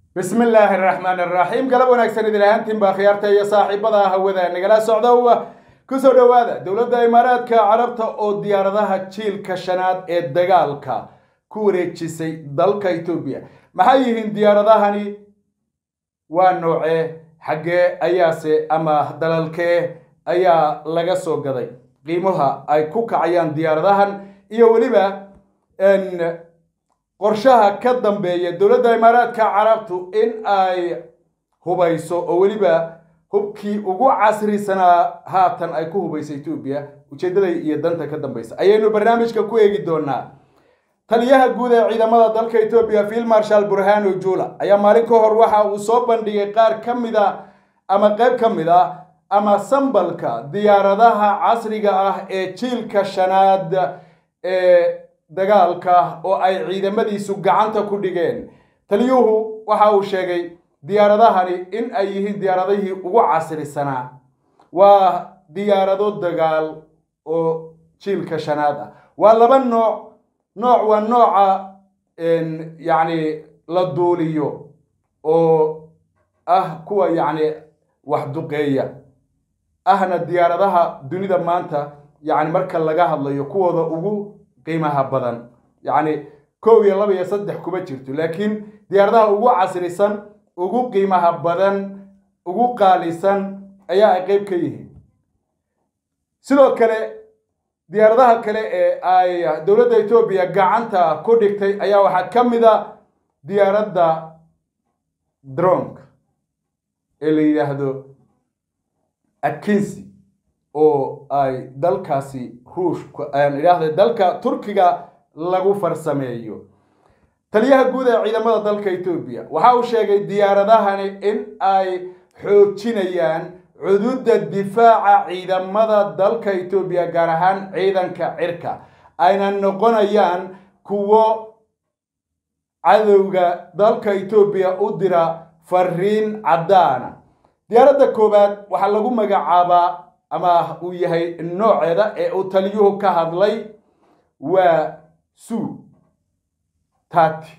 bismi illaahi araxmaan araxiim galab wanaagsan idin ahaantiin baa khiyaarta iyo saaxiibada hawada nagala socda kusoo dhowaada dowladda imaaraadka carabta oo diyaaradaha jiilka shanaad ee dagaalka ku wareejisay dalka etoobiya maxay yihiin diyaaradahani waa noocee xaggee ayaase ama dalalkee ayaa laga soo gaday qiimaha ay ku kacayaan diyaaradahan iyo weliba qorshaha ka dambeeya dowladda imaaraadka carabtu in ay hubayso oo weliba hubkii ugu casrisanaa haatan ay ku hubayso etoobiya ujeeddada iyo danta ka dambaysa ayaynu barnaamijka ku eegi doonaa taliyaha guud ee ciidamada dalka etoobiya field marshal burhano jula ayaa maalin ka hor waxa uu soo bandhigay qaar ka mid a ama qayb ka mid ah ama sambalka diyaaradaha casriga ah ee jiilka shanaad ee dagaalka oo ay ciidamadiisu gacanta ku dhigeen taliyuhu waxa uu sheegay diyaaradahani in ay yihiin diyaaradihii ugu casrisanaa waa diyaarado dagaal oo jiilka shanaad ah waa laba nooc nooc waa nooca yacni la duuliyo oo ah kuwa yacni wax duqeeya ahna diyaaradaha dunida maanta yacni marka laga hadlayo kuwooda ugu qiimaha badan yacni kow iyo laba iyo saddex kuma jirto laakiin diyaaradaha ugu casrisan ugu qiimaha badan ugu qaalisan ayaa ay qeyb ka yihiin sidoo kale diyaaradaha kale ee ay dowladda etoobiya gacanta ku dhigtay ayaa waxaa ka mid a diyaaradda dronka ee la yidhaahdo akinsi oo ay dalkaasi ruushka aan idhaahda dalka turkiga lagu farsameeyo taliyaha guud ee ciidamada dalka etoobiya waxa uu sheegay diyaaradahani in ay xoojinayaan cududa difaaca ciidamada dalka etoobiya gaar ahaan ciidanka cirka ayna noqonayaan kuwo cadowga dalka etoobiya u dira fariin caddaana diyaaradda koowaad waxaa lagu magacaabaa ama uu yahay nooceeda ee uu taliyuhu ka hadlay waa suu tati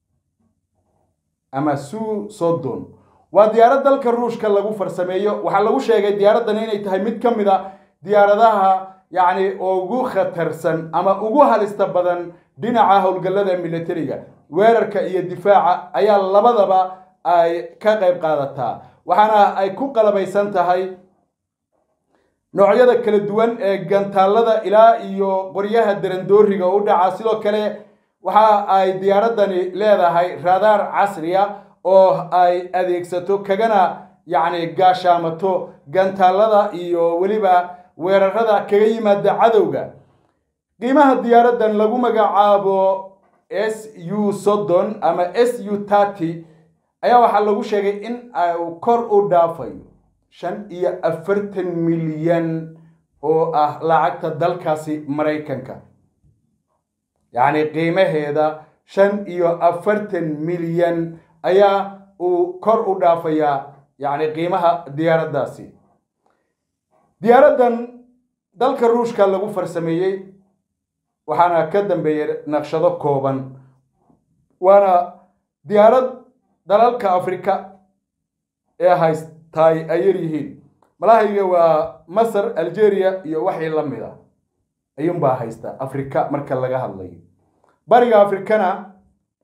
ama suu sodon waa diyaarad dalka ruushka lagu farsameeyo waxaa lagu sheegay diyaaraddan inay tahay mid ka mid a diyaaradaha yacni ugu khatarsan ama ugu halista badan dhinaca howlgallada militariga weerarka iyo difaaca ayaa labadaba ay ka qayb qaadataa waxaana ay ku qalabaysan tahay noocyada kala duwan ee gantaallada ilaa iyo qoryaha darandooriga u dhaca sidoo kale waxa ay diyaaraddani leedahay raadaar casriya oo ay adeegsato kagana yacni gaashaamato gantaallada iyo weliba weerarada kaga yimaada cadowga qiimaha diyaaraddan lagu magacaabo s u soddon ama s u tarty ayaa waxaa lagu sheegay in uu kor u dhaafayo shan iyo afartan milyan oo ah lacagta dalkaasi maraykanka yacni qiimaheeda shan iyo afartan milyan ayaa uu kor u dhaafayaa yacni qiimaha diyaaraddaasi diyaaraddan dalka ruushka lagu farsameeyey waxaana ka dambeeyay naqshado kooban waana diyaarad dalalka afrika ee haystaay ay yar yihiin malahayga waa masar algeria iyo waxii la mid a ayuunbaa haysta afrika marka laga hadlayo bariga afrikana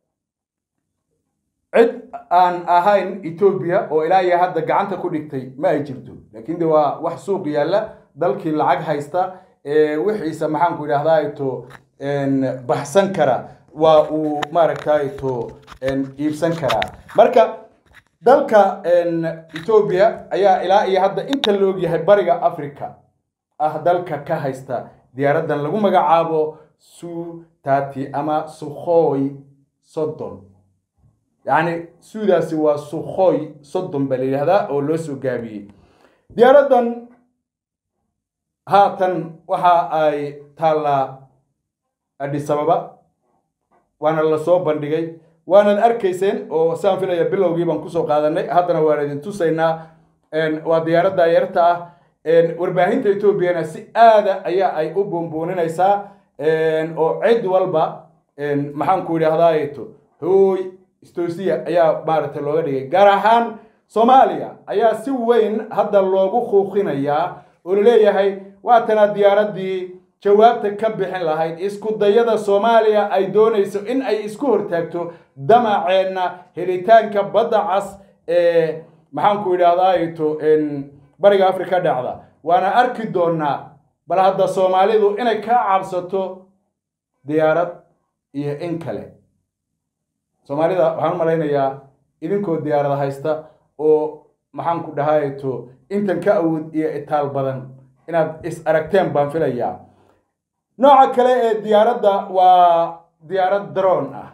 cid aan ahayn etoobiya oo ilaa iyo hadda gacanta ku dhigtay ma ay jirto laakiin de waa wax suuq yaalla dalkii lacag haysta ee wixiisa maxaanku idhahdaa to baxsan kara waa uu maaragtay to iibsan karaa marka dalka etoobiya ayaa ilaa iyo hadda inta la ogyahay bariga africa ah dalka ka haysta diyaaraddan lagu magacaabo su tati ama sukhoy soddon yacni suudaasi waa sukhoy soddon baa la yidhahdaa oo loo soo gaabiyey diyaaraddan haatan waxa ay taallaa adhisababa waana la soo bandhigay waanaad arkayseen oo saan filaya bilowgii baan kusoo qaadanay haddana waan idin tusaynaa waa diyaaradda yarta ah warbaahinta etoobiyana si aada ayaa ay u buunbuuninaysaa oo cid walba maxaanku idhahdaa hooy stosiya ayaa maaragtay looga dhigay gaar ahaan soomaaliya ayaa si weyn hadda loogu kuuqinayaa oo laleeyahay waatana diyaaraddii jawaabta ka bixin lahayd isku dayada soomaaliya ay doonayso in ay isku hortaagto damaceenna helitaanka badda cas ee maxaanku idhahdaato bariga afrika dhacda waana arki doonaa bal hadda soomaalidu inay ka cabsato diyaarad iyo in kale soomaalida waxaan u malaynayaa idinkoo diyaarada haysta oo maxaanku dhahayto intan ka awood iyo itaal badan inaad is aragteen baan filayaa nooca kale ee diyaaradda waa diyaarad daroon ah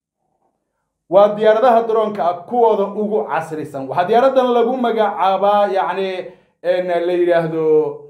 waa diyaaradaha daroonka ah kuwooda ugu casrisan waxaa diyaaradan lagu magacaabaa yacni la yidhaahdo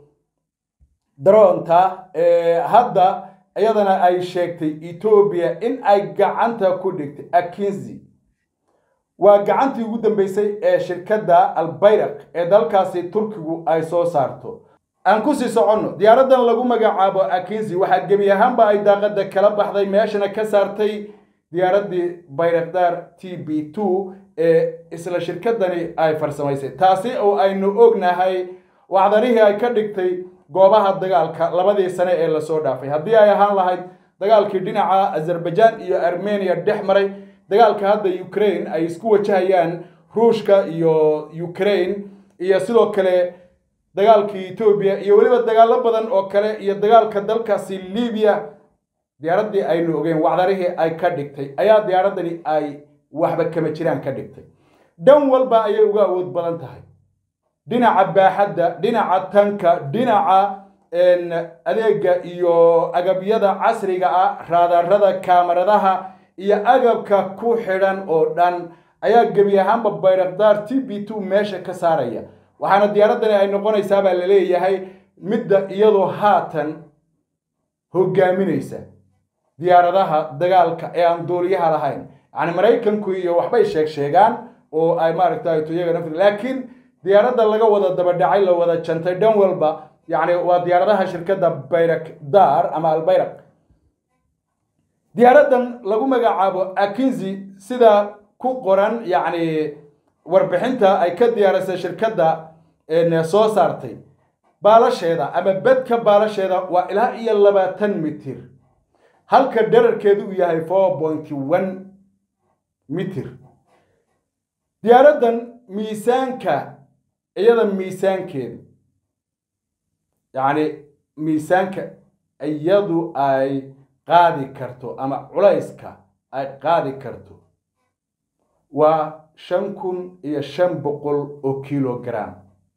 daroonta hadda iyadana ay sheegtay etoobiya in ay gacanta ku dhigtay akinzi waa gacantii ugu dambeysay ee shirkadda albayraq ee dalkaasi turkigu ay soo saarto aan kusii soconno diyaaradan lagu magacaabo akinzi waxaa gebi ahaanba ay daaqada kala baxday meeshana ka saartay diyaaraddii bayrakdaar t b two ee isla shirkadani ay farsamaysay taasi oo aynu ognahay wacdarihii ay ka dhigtay goobaha dagaalka labadii sane ee lasoo dhaafay haddii ay ahaan lahayd dagaalkii dhinaca azerbaijan iyo armenia dhex maray dagaalka hadda ukraine ay isku wajahayaan ruushka iyo ukraine iyo sidoo kale dagaalkii etoobiya iyo weliba dagaalo badan oo kale iyo dagaalka dalkaasi libiya diyaaraddii aynu ogeen wacdarihii ay ka dhigtay ayaa diyaaradani ay waxba kama jiraan ka dhigtay dhan walba ayay uga awood badan tahay dhinaca baaxadda dhinaca tanka dhinaca adeega iyo agabyada casriga ah raadarada kaamaradaha iyo agabka ku xidhan oo dhan ayaa gebi ahaanba bayrakdaar t b two meesha ka saaraya waxaana diyaaraddani ay noqonaysaa baa la leeyahay midda iyadoo haatan hogaaminaysa diyaaradaha dagaalka ee aan duuliyaha lahayn yacni maraykanku iyo waxbay sheeg sheegaan oo ay maaragtay iyaga nafti laakiin diyaaradda laga wada dabadhacay la wada jantay dhan walba yacni waa diyaaradaha shirkadda bayrakdar ama albayraq diyaaraddan lagu magacaabo akinzi sida ku qoran yacni warbixinta ay ka diyaarisay shirkadda soo saartay baalasheeda ama bedka baalasheeda waa ilaa iyo labaatan mitir halka dherarkeedu uu yahay four point one mitir diyaaraddan miisaanka iyada miisaankeedu yacni miisaanka iyadu ay qaadi karto ama culayska ay qaadi karto waa shan kun iyo shan boqol oo kilogram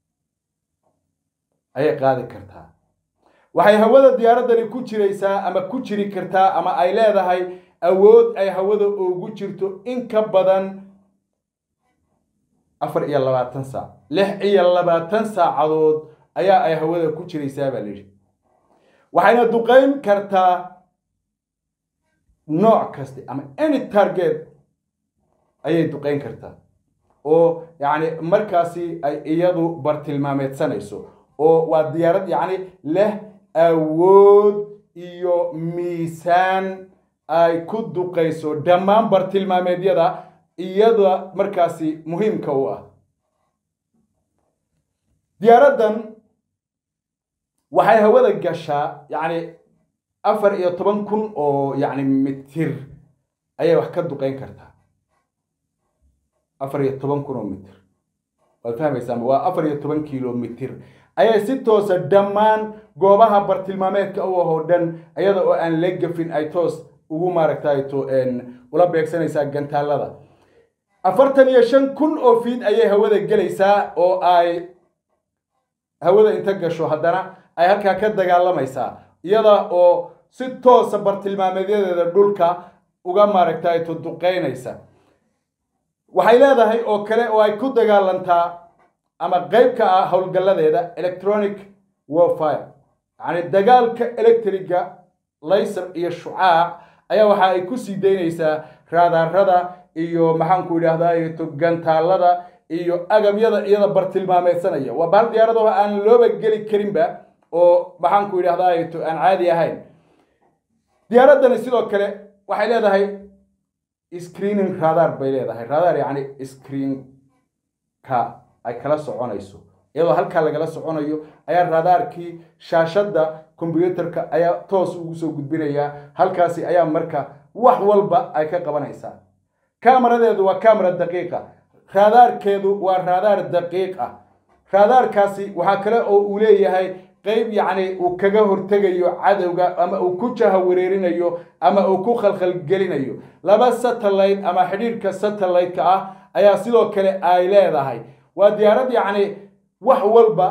ayay qaadi kartaa waxay hawada diyaaraddani ku jiraysaa ama ku jiri kartaa ama ay leedahay awood ay hawada ugu jirto in ka badan afar iyo labaatan saac lix iyo labaatan saacadood ayaa ay hawada ku jiraysaa baa layidhi waxayna duqayn kartaa nooc kasta ama any target ayay duqayn kartaa oo yacni markaasi ay iyadu bartilmaameedsanayso oo waa diyaarad yacni leh awood iyo miisaan ay ku duqayso dhammaan bartilmaameedyada iyada markaasi muhiimka u ah diyaaraddan waxay hawada gashaa yacni afar iyo toban kun oo yacni mitir ayay wax ka duqayn kartaa afar iyo toban kun oo mitir waad fahmaysaa waa afar iyo toban kilomitir ayay si toosa dhammaan goobaha bartilmaameedka u ahoo dhan iyada oo aan la gafin ay toos ugu maaragtayto ula beegsanaysaa gantaalada afartan iyo shan kun oo fiid ayay hawada gelaysaa oo ay hawada inta gasho haddana ay halkaa ka dagaalamaysaa iyada oo si toosa bartilmaameedyadeeda dhulka uga maaragtayto duqaynaysa waxay leedahay oo kale oo ay ku dagaalantaa ama qayb ka ah howlgalladeeda electronic warfire yacni dagaalka electriga layser iyo shucaac ayaa waxa ay ku sii daynaysaa raadarada iyo maxaanku idhaahdaa gantaalada iyo agabyada iyada bartilmaameedsanaya waa bahal diyaaradaho aan looba geli karinba oo maxaanku idhahdaa aan caadi ahayn diyaaraddani sidoo kale waxay leedahay screening radar bay leedahay radar yacni screenka ay kala soconayso iyadoo halkaa lagala soconayo ayaa radaarkii shaashadda kombyuutarka ayaa toos ugu soo gudbinayaa halkaasi ayaa marka wax walba ay ka qabanaysaa kaamaradeedu waa kaamara daqiiqa raadaarkeedu waa raadaar daqiiq ah raadaarkaasi waxaa kale oo uu leeyahay qayb yacni uu kaga hortegayo cadowga ama uu ku jaha wareerinayo ama uu ku khalkhalgelinayo laba satellite ama xidhiidhka satellite-ka ah ayaa sidoo kale ay leedahay waa diyaarad yacni wax walba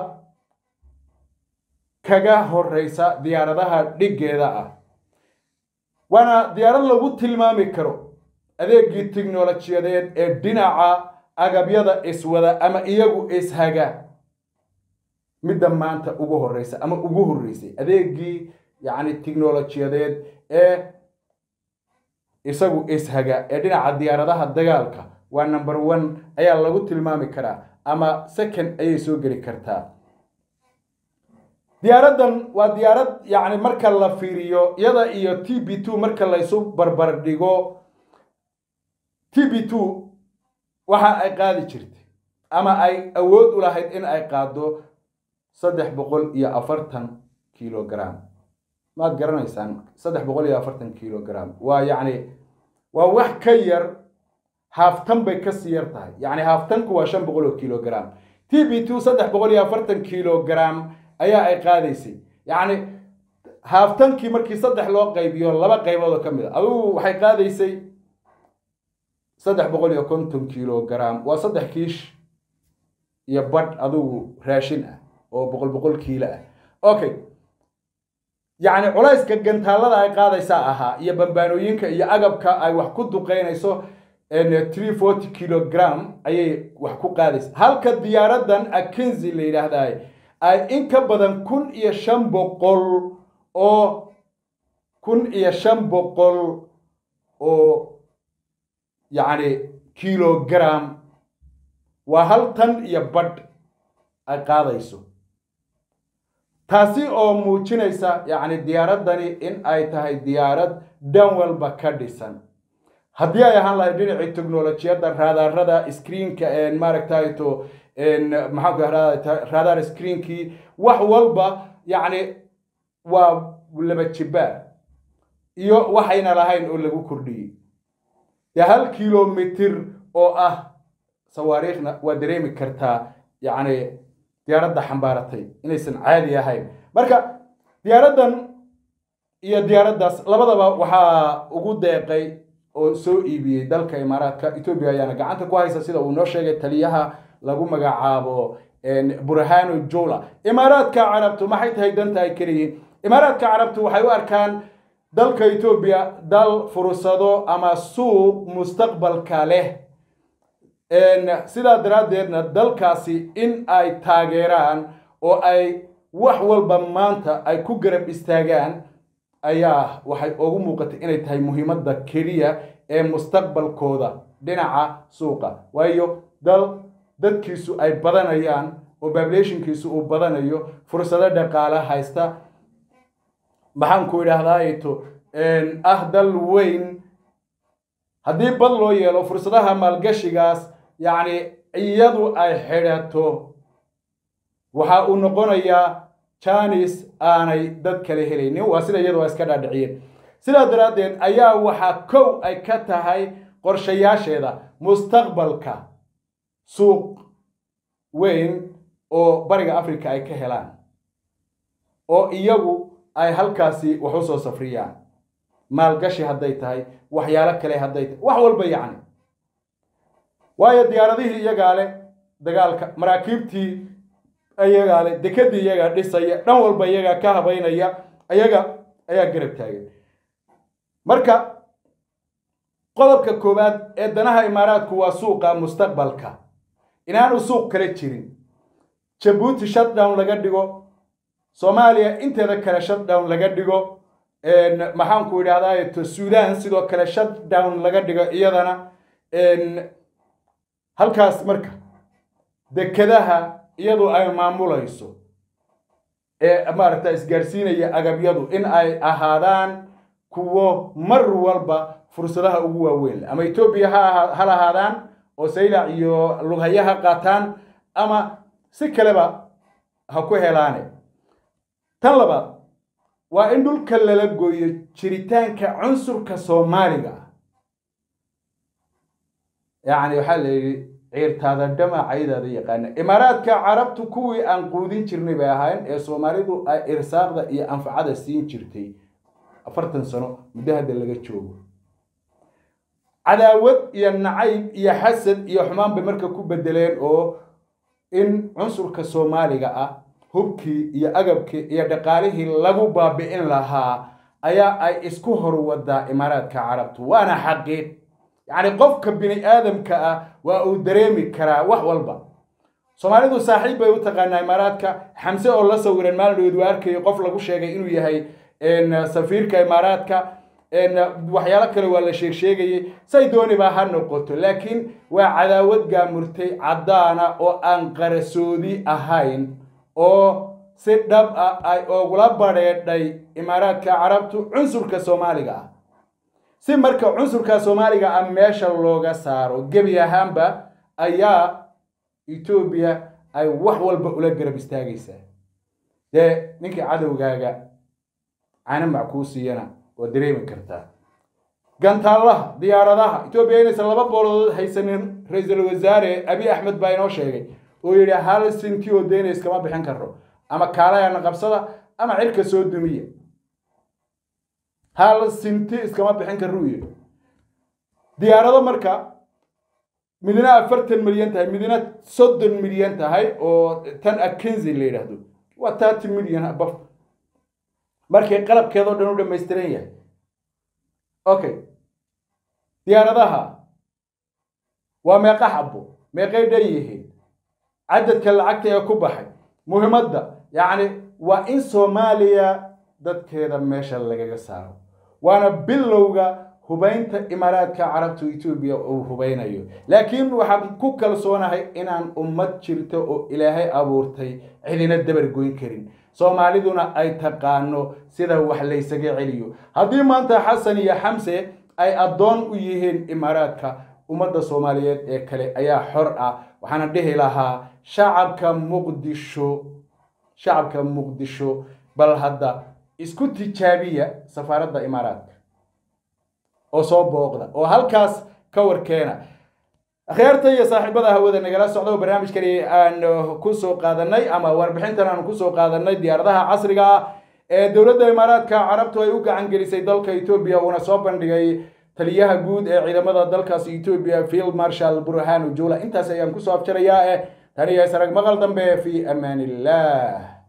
kaga horeysa diyaaradaha dhiggeeda ah waana diyaarad lagu tilmaami karo adeegii tiknolojiyadeed ee dhinaca agabyada iswada ama iyagu ishaga midda maanta ugu horeysa ama ugu horreysay adeegii yacni tiknolojiyadeed ee isagu ishaga ee dhinaca diyaaradaha dagaalka waa number one ayaa lagu tilmaami karaa ama second ayay soo geli kartaa diyaaraddan waa diyaarad yacni marka la fiiriyo iyada iyo t b two marka laysu barbar dhigo t b two waxa ay qaadi jirtay ama ay awood u lahayd in ay qaado saddex boqol iyo afartan kilogram maad garanaysaan saddex boqol iyo afartan kilogram waa yacni waa wax ka yar haaftan bay kasii yar tahay yacni haaftanku waa shan boqol oo kilogram t b two saddex boqol iyo afartan kilogram ayaa ay qaadaysay yacni haaftankii markii saddex loo qaybiyo laba qaybood oo ka mid a adugu waxay qaadaysay saddex boqol iyo konton kilogram waa saddex kiish iyo badh adugu raashin ah oo boqol boqol kiilo ah okay yacni culayska gantaallada ay qaadaysaa ahaa iyo bambaanooyinka iyo agabka ay wax ku duqeynayso three forty kilogram ayay wax ku qaadaysa halka diyaaraddan akenzi la yidhaahdaay ay in ka badan kun iyo shan boqol oo kun iyo shan boqol oo yacni kilogram waa hal tan iyo badh ay qaadayso taasi oo muujinaysa yacni diyaaraddani in ay tahay diyaarad dhan walba ka dhisan haddii ay ahaan lahayd dhinacii technolojiyadda raadaarada screenka maaragtayto maxaanku raadaar screenkii wax walba yacni waa laba jibaar iyo waxayna lahayn oo lagu kordhiyey dee hal kilomitir oo ah sawaariikhna waa dareemi kartaa yacni diyaaradda xambaaratay inaysan caadi ahayn marka diyaaraddan iyo diyaaraddaas labadaba waxaa ugu deeqay oo soo iibiyey dalka imaaraadka etoobiya ayaana gacanta ku haysa sida uu noo sheegay taliyaha lagu magacaabo burhano jola imaaraadka carabtu maxay tahay danta ay keliyiin imaaraadka carabtu waxay u arkaan dalka etoobiya dal fursado ama suuq mustaqbalka leh sidaa daraaddeedna dalkaasi in ay taageeraan oo ay wax walba maanta ay ku garab istaagaan ayaa waxay ugu muuqatay inay tahay muhiimadda keliya ee mustaqbalkooda dhinaca suuqa waayo dal dadkiisu ay badanayaan oo bablationkiisu uu badanayo fursado dhaqaale haysta maxaanku idhaahdaato ah dal weyn haddii bad loo yeelo fursadaha maalgashigaas yacni iyadu ay xidhato waxa uu noqonayaa janis aanay dad kale helaynin waa sida iyadu ay iska dhaadhiciyeen sidaa daraaddeed ayaa waxaa kow ay ka tahay qorshayaasheeda mustaqbalka suuq weyn oo bariga africa ay ka helaan oo iyagu ay halkaasi wax u soo safriyaan maalgashi hadday tahay waxyaalo kale hadday tahay wax walba yacni waayo diyaaradihii iyagaa leh dagaalka maraakiibtii iyagaa leh dekedii iyagaa dhisaya dhan walba iyagaa ka habaynaya iyaga ayaa garab taagan marka qodobka koowaad ee danaha imaaraadku waa suuqa mustaqbalka inaanu suuq kale jirin jabuuti shutdown laga dhigo soomaaliya inteeda kale shutdown laga dhigo maxaanku idhahdaa sudan sidoo kale shutdown laga dhigo iyadana halkaas marka dekedaha iyadu ay maamulayso ee maaragta isgaarsiinaya agabyadu in ay ahaadaan kuwo mar walba fursadaha ugu waaweyn ama etoobiya ha ha lahaadaan oo saylac iyo lughaye ha qaataan ama si kaleba ha ku helaane tan labaad waa in dhulka lala gooyo jiritaanka cunsurka soomaaliga ah yacni waxaa la yidhi ciirtaada dhama caydaada yaqaana imaaraadka carabtu kuwii aan quudin jirnay bay ahaayeen ee soomaalidu ay irsaaqda iyo anfacada siin jirtay afartan sano muddo hadda laga joogo cadaawad iyo nacayb iyo xasad iyo xumaan bay marka ku bedeleen oo in cunsurka soomaaliga ah hubkii iyo agabkii iyo dhaqaalihii lagu baabi'in lahaa ayaa ay isku horwadaa imaaraadka carabtu waana xaqiiq yacni qofka bini aadamka ah waa uu dareemi karaa wax walba soomaalidu saaxiib bay u taqaanaa imaaraadka xamse oo la sawiran maalin dhaweed waa arkayay qof lagu sheegay inuu yahay safiirka imaaraadka waxyaalo kale waa la sheeg sheegayay say dooniba ha noqoto laakiin waa cadaawad gaamurtay caddaana oo aan qarasoodi ahayn oo si dhab ah ay ogula badheedhay imaaraadka carabtu cunsurka soomaaliga ah si marka cunsurka soomaaliga ah meesha looga saaro gebi ahaanba ayaa etoobiya ay wax walba ula garab istaagaysaa dee ninkii cadowgaaga cana mackuu siiyana waa dareemi kartaa gantaallaha diyaaradaha etoobiya inaysan laba boolood haysanin ra-iisul wasaare abi axmed baa inoo sheegay oo yidhi hal sinti oo deyna iskama bixin karno ama kaalayana qabsada ama cirka soo dumiya hal sinti iskama bixin karno uu yidhi diyaarado marka midna afartan milyan tahay midna soddon milyan tahay oo tan akenzi la yidhaahdo waa thirty milyan abaf markay qalabkeedoo dhan u dhamaystiran yahay okay diyaaradaha waa meeqa xabo meeqay dhan yihiin cadadka lacagta ee ku baxay muhiimadda yacni waa in soomaaliya dadkeeda meesha lagaga saaro waana bilowga hubaynta imaaraadka carabtu etoobiya uu hubeynayo laakiin waxaan ku kalsoonahay inaan ummad jirto oo ilaahay abuurtay cidina dabar goyn karin soomaaliduna ay taqaano sida wax laysaga celiyo haddii maanta xasan iyo xamse ay addoon u yihiin imaaraadka ummadda soomaaliyeed ee kale ayaa xor ah waxaana dhihi lahaa shacabka muqdisho shacabka muqdisho bal hadda isku tijaabiya safaaradda imaaraadka oo soo booqda oo halkaas ka warkeena akhyaarta iyo saaxiibada hawada nagala socda oo barnaamijkani aan kusoo qaadanay ama warbixintan aan kusoo qaadanay diyaaradaha casriga ah ee dowladda imaaraadka carabtu ay u gacan gelisay dalka etoobiya uuna soo bandhigay taliyaha guud ee ciidamada dalkaasi etoobiya field marshal burhanu jula intaas ayaan kusoo afjarayaa eh taniyo sarag maqal dambe fi amaan illah